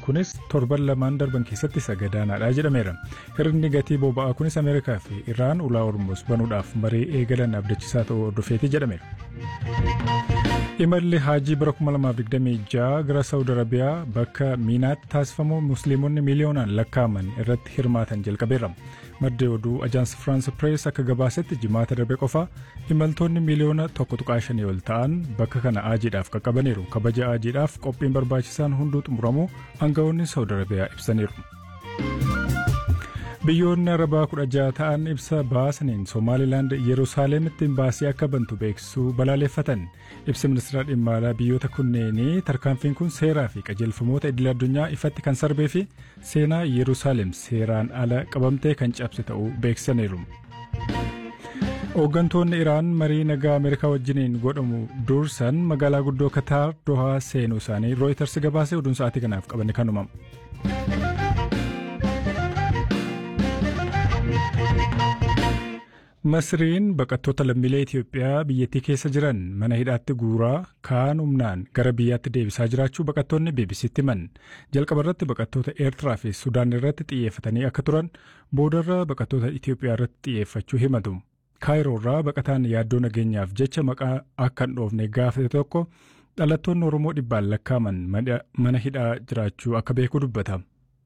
kunis torban lamaan darban keessatti isa gadaanaadha jedhameera. Hirni gatii boba'aa kunis Ameerikaa fi Iraan ulaa Hormuuz banuudhaaf marii eegalan abdachiisaa ta'uu hordofeeti jedhameera. Imalli haajii bara 2026 gara Saawud Arabiyaa bakka Miinaatti taasifamu Musliimonni miiliyoonaan lakkaa'aman irratti hirmaatan jalqabeera. Maddi oduu Ajaansi Firaans Pirees akka gabaasetti jimaata darbe qofa imaltoonni miiliyoona tokko tuqaa shanii ol ta'an bakka kana haajiidhaaf qaqqabaniiru. Kabaja haajiidhaaf qophiin barbaachisaan hunduu xumuramuu aangawoonni Saawud Arabiyaa ibsaniiru. Biyyoonni Arabaa kudha jaha ta'an ibsa baasaniin Somaalilaand Yerusaalemitti baasii akka bantu beeksisuu balaaleffatan. Ibsa ministeera dhimma alaa biyyoota kunneenii tarkaanfiin kun seeraa fi qajeelfamoota idil addunyaa ifatti kan sarbee fi seenaa Yerusaalem seeraan ala qabamtee kan cabse ta'uu beeksisaniiru. Hooggantoonni Iraan marii nagaa Ameerikaa wajjiniin godhamu dursan magaalaa guddoo Kataar Dohaa seenuu isaanii Rooyiters gabaasee oduun sa'aatii kanaaf qabanne kanuma. Masriin baqattoota lammiilee Itoophiyaa biyyattii keessa jiran mana hidhaatti guuraa kaan humnaan gara biyyaatti deebisaa jiraachuu baqattoonni BBC'tti himan. Jalqaba irratti baqattoota Eertiraa fi Sudaan irratti xiyyeeffatanii akka turan boodarra baqattoota Itoophiyaa irratti xiyyeeffachuu himatu. Kaayiroo irraa baqataan yaaddoo nageenyaaf jecha maqaa akka hin dhoofne gaafate tokko dhalattoonni Oromoo dhibbaan lakkaaman mana hidhaa jiraachuu akka beeku dubbata.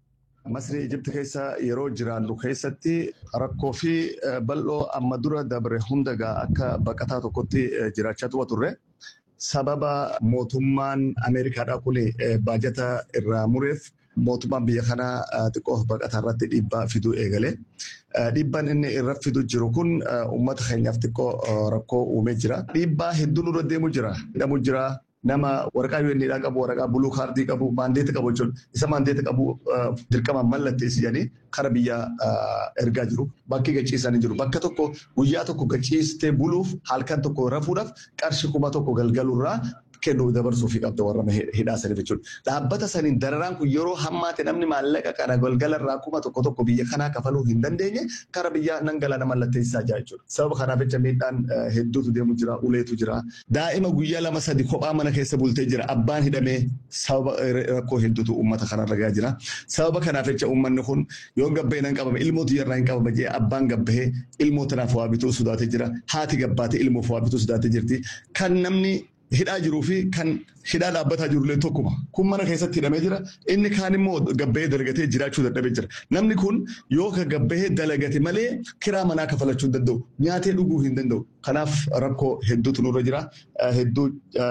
Masrii Ijibti keessa yeroo jiraannu keessatti rakkoo fi bal'oo amma dura dabre hundagaa akka baqataa tokkotti jiraachaa turre. Sababa mootummaan Ameerikaadhaa kun baajata irraa mureef mootummaan biyya kanaa xiqqoo baqataa irratti dhiibbaa fiduu eegale. Dhiibbaan inni irra fiduu jiru kun uummata keenyaaf xiqqoo rakkoo uumee jira. Dhiibbaa hedduu nurra deemu jira. Hidhamuu jira. nama waraqaa UN'dhaa qabu waraqaa buluu kaardii qabu maandeeta qabu jechuudha. Isa maandeeta qabu dirqama mallatteessanii kara biyyaa ergaa jiru. Bakki gachiisanii jiru. Bakka tokko guyyaa tokko gachiistee buluuf halkan tokko rafuudhaaf qarshii kuma tokko galgaluurraa kennuuf dabarsuu fi qabda warra hidhaa saniif jechuudha. Dhaabbata saniin dararaan kun yeroo hammaate namni maallaqa kana galgalarraa kuma tokko tokko biyya kanaa kafaluu hin dandeenye kara biyyaa nan galana mallatteessaa jira jechuudha. Sababa kanaaf jecha miidhaan hedduutu deemu jira, uleetu jira. Daa'ima guyyaa lama sadi kophaa mana keessa bultee jira. Abbaan hidhamee sababa rakkoo hedduutu uummata kanarra gahaa jira. Sababa kanaaf jecha uummanni kun yoo gabbahee nan qabame ilmootu yarraa hin qabama jee abbaan gabbahee ilmoo tanaaf waa bituu sodaatee jira. Haati gabbaatee ilmoof waa bituu sodaatee jirti. Kan namni hidhaa jiruu fi kan hidhaa dhaabbataa jirullee tokkuma. Kun mana keessatti hidhamee jira. Inni kaan immoo gabbahee dalagatee jiraachuu dadhabee jira. Namni kun yoo ka gabbahee dalagate malee kiraa manaa kafalachuu hin danda'u. Nyaatee dhuguu hin danda'u. Kanaaf rakkoo hedduutu nurra jira. Hedduu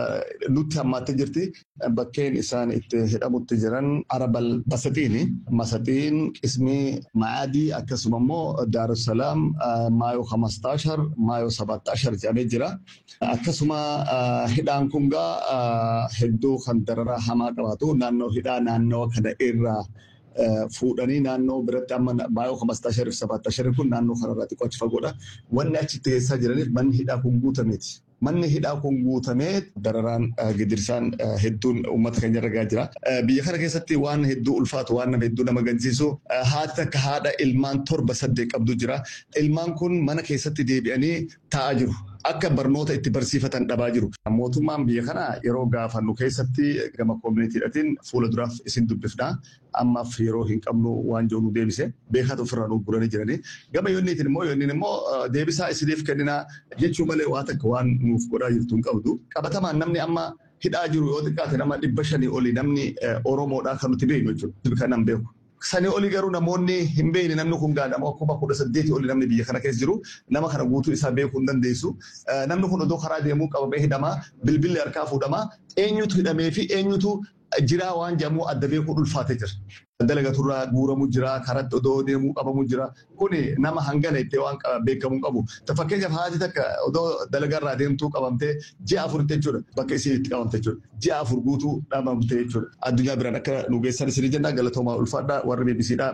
nutti hammaattee jirti. Bakkeen isaan itti hidhamutti jiran Arabal Basaxiini. Masaxiin qismii Maadii akkasuma immoo Daarussalaam Maayoo Hamastaashar Maayoo Sabattaashar jedhamee jira. Akkasuma hidhaan kun gaa hedduu kan dararaa hamaa qabaatu naannoo hidhaa naannoo kana irraa fuudhanii naannoo biratti amma maayoo kamastaa sharif sabaattaa sharif kun naannoo kanarraa xiqqoo achi fagoodha. Wanni achitti keessaa jiraniif manni hidhaa kun guutameeti. Manni hidhaa kun guutamee dararaan gidirsaan hedduun uummata keenya irra gahaa jira. Biyya kana keessatti waan hedduu ulfaatu waan nama hedduu nama gaddisiisu haati takka haadha ilmaan torba saddeet qabdu jira. Ilmaan kun mana keessatti deebi'anii taa'aa jiru. Akka barnoota itti barsiifatan dhabaa jiru. Mootummaan biyya kana yeroo gaafannu keessatti gama koominitiidhaatiin fuula duraaf isin dubbifnaa. Ammaaf yeroo hin qabnu waan jiru nu deebise. Beekata ofirraa nu guranii jiranii. Gama yoonniitiin immoo yoonniin immoo deebisaa isiniif kenninaa jechuu malee waa takka waan nuuf godhaa jirtu hin qabdu. Qabatamaan namni amma hidhaa jiru yoo xiqqaate nama dhibba shanii olii namni Oromoodhaa kan nuti beeknu jechuudha. Kan nan beeku. Sanii olii garuu namoonni hin beekne namni kun gaadhama akkuma kudha saddeeti olii namni biyya kana keessa jiru nama kana guutuu isaa beekuu hin dandeessu. Namni kun odoo karaa deemuu qabamee hidhamaa bilbilli harkaa fuudhamaa eenyutu hidhamee fi eenyutu jiraa waan jedhamu adda beekuun ulfaatee jira. Dalagaturraa guuramu jira, karatti odoo deemuu qabamu jira. Kuni nama hangana itti waan beekamuu qabu. Fakkeenyaaf haati takka odoo dalagarraa deemtuu qabamtee ji'a afur jechuudha. Bakka isiin itti qabamte jechuudha. Ji'a afur guutuu dhabamte jechuudha. Addunyaa biraan akka nu geessan isin jenna galatoomaa ulfaadhaa warri BBCdhaa.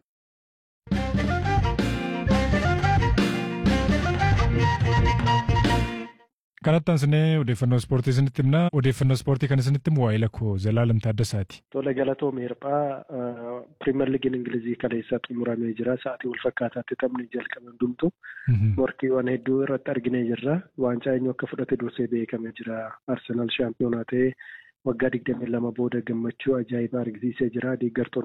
Kanatti aansinee odeeffannoo ispoortii isinitti himna. Odeeffannoo ispoortii kan isinitti himu waa'ee lakkoo Zalaalam Taaddasaati. Tole galatoo meerphaa piriimer liigiin Ingilizii kaleessaa xumuramee jira. Sa'aatii wal fakkaataatti taphni jalqabe hundumtu. Morkiiwwan hedduu irratti arginee jirra. Waancaa eenyu akka fudhate dursee beekamee jira. Arsenaal shaampiyoonaa ta'ee waggaa digdamii lama booda gammachuu ajaa'ibaa argisiisee jira. Deeggartoonni